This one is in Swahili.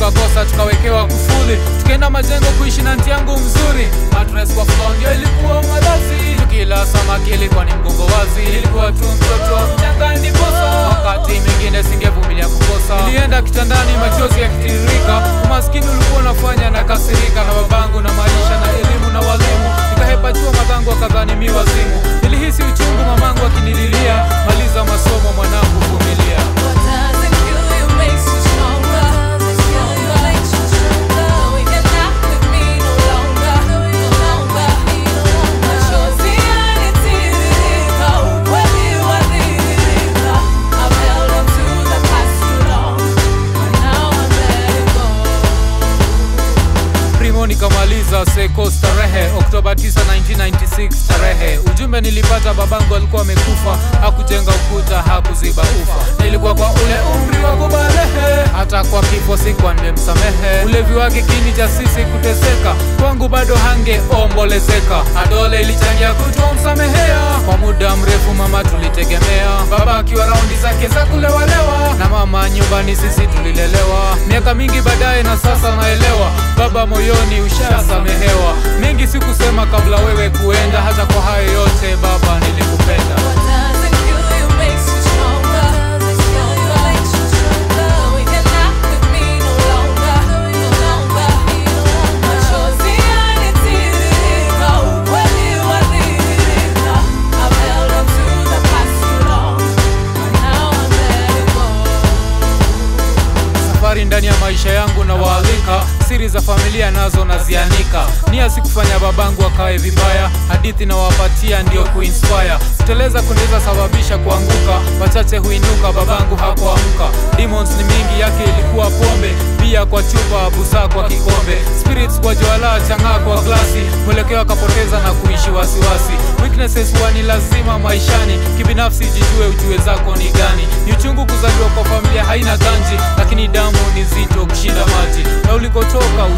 tukakosa tukawekewa kufuli tukaenda majengo kuishi na nti yangu mzuri matres kwa floor ndio ilikuwa malazi tukila samaki ilikuwa ni mgongo wazi ilikuwa tu mtoto mchanga ndiposa wakati mingine singevumilia kukosa nilienda kitandani machozi yakitiririka umaskini ulikuwa unafanya na kasirika na babangu na maisha na elimu na walimu nikahepa chuo magangu akadhani mi wazimu nilihisi uchungu mamangu akinililia maliza masomo mwanangu vumilia What doesn't kill you makes you stronger. Stronger makes you stronger. You're not with me no longer. No longer. Machozi yanitiririka, ukweli wadhihirika. I've held on to the past too long, but now I'm letting go. primo nikamaliza seko starehe oktoba 9 1996 tarehe ujumbe nilipata babangu alikuwa amekufa hakujenga ukuta hakuziba ufa nilikuwa kwa ule umri wa kubarehe hata kwa kifo sikuwa nimemsamehe ulevi wake kini cha sisi kuteseka kwangu bado hangeombolezeka adole ilichangia kutomsamehea kwa muda mrefu mama tulitegemea baba akiwa raundi zake za kulewalewa na mama nyumbani sisi tulilelewa miaka mingi baadaye na sasa naelewa baba moyoni ushasamehewa mengi sikusema kabla wewe kuenda hata kwa hayo yote baba nilikupenda What doesn't kill you makes you stronger. Stronger makes you stronger. You're not with me no longer. No longer. Machozi yanitiririka, ukweli wadhihirika. I've held on to the past too long, but now I'm letting go. safari ndani ya maisha yangu na waalika siri za familia nazo nazianika nia si kufanya babangu akawe vibaya hadithi nawapatia ndio kuinspire kuteleza kunaweza sababisha kuanguka wachache huinuka babangu hakuamka demons ni mingi yake ilikuwa pombe bia kwa chupa busaa kwa kikombe spirits kwa juala chang'aa kwa glasi mwelekeo akapoteza na kuishi wasiwasi weaknesses huwa ni lazima maishani kibinafsi jijue ujue zako ni gani ni uchungu kuzaliwa kwa familia haina ganji lakini damu ni zito kushinda maji na ulikotoka